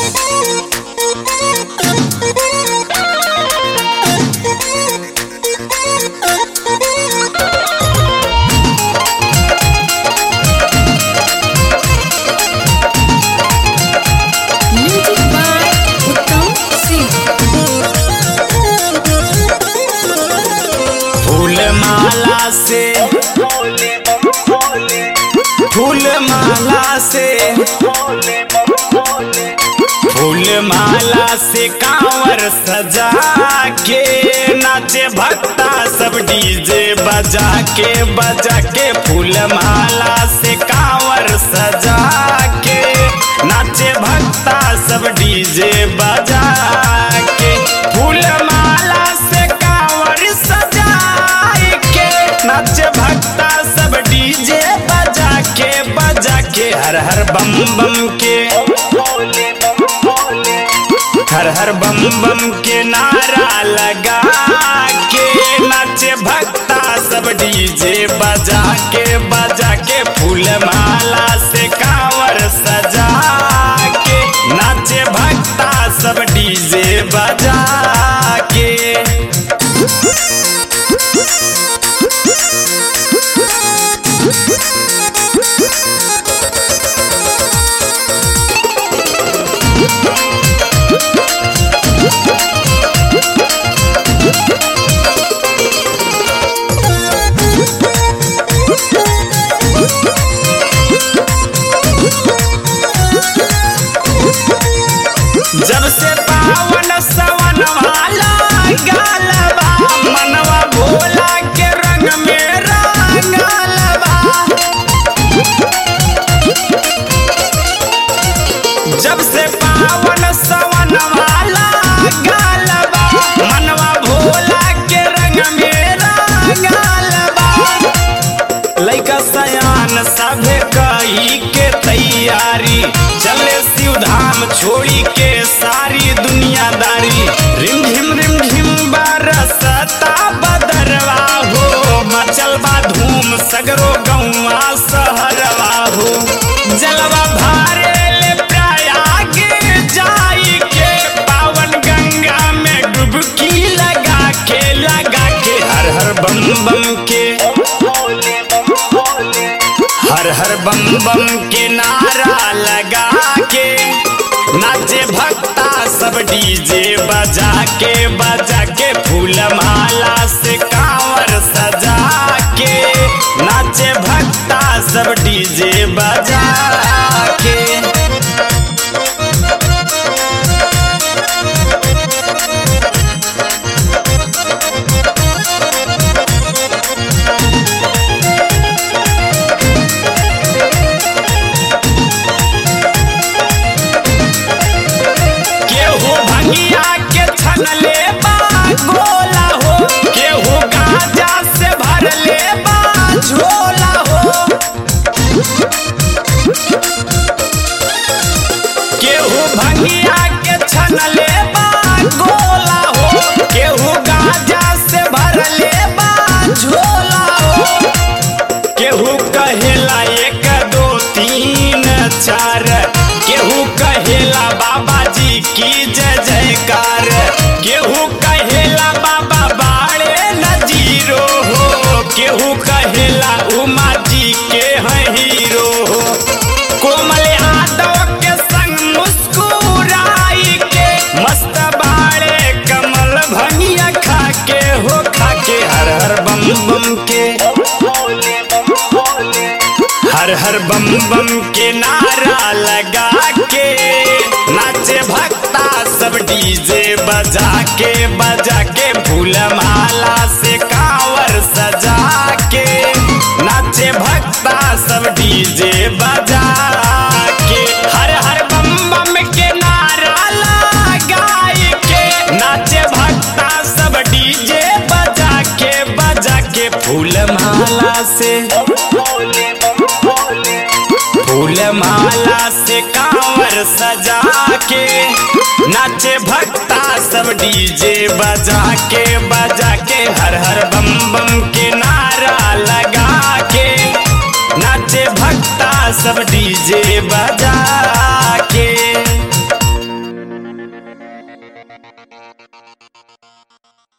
Music by Uttam Singh. फूल माला से फूल माला से फूल माला से कांवर सजा के नाचे भक्ता सब डीजे बजा के बजा के फूल माला से कांवर सजा के नाचे भक्ता सब डीजे बजा के फूल माला से कांवर सजा के नाचे भक्ता सब डीजे बजा के बजा के हर हर बम बम के हर हर बम बम के नारा लगा के नाचे भक्ता सब डीजे बजा के बजा के फूल माला से कांवर सजा के नाचे भक्ता सब डीजे बजा के जब से पावन सवन वाला गालबा मनवा भोला के रंग में रंगलबा जब से पावन सवन वाला गालबा मनवा भोला के रंग में रंगलबा लइका सयान सभे कही के तैयारी चले शिव धाम छोड़ी के सारी दुनियादारी रिम झिम रिम झिम बरसता बदरवा हो मचल बा धूम सगरो गौवा सहरवा हो जलवा भारे ले प्रयाग जाई के पावन गंगा में डुबकी लगा के लगा के हर हर बम बम के हर हर बम बम के नारा लगा के नाचे भक्ता सब डीजे बजा के बजा के फूल माला से कांवर सजा के नाचे भक्ता सब डीजे बजा के केहू भंगिया के छनले बा गोला हो केहू गांजा से भरले बा झोला हो केहू भंगिया के छनले बा गोला हो केहू गांजा से भरले बा झोला हो केहू कहेला एक दो तीन चार केहू कहेला बाबा जी की जय जयकार केहू कहेला बाबा बाड़े नजीरो हो केहू कहेला उमा जी के हैं हीरो हो कोमल यादव के संग मुस्कुराई के मस्त बाड़े कमल भंगिया खा के हो खा के हर हर बम बम के हर हर बम बम के नारा लगा के नाचे भक्ता सब डीजे बजा के बजा के फूल माला से कांवर सजा के नाचे भक्ता सब डीजे बजा के हर हर बम बम के नारा लगाई के नाचे भक्ता सब डीजे बजा के बजा के फूल माला से फूल माला से कांवर सजा के नाचे भक्ता सब डीजे बजा के बजा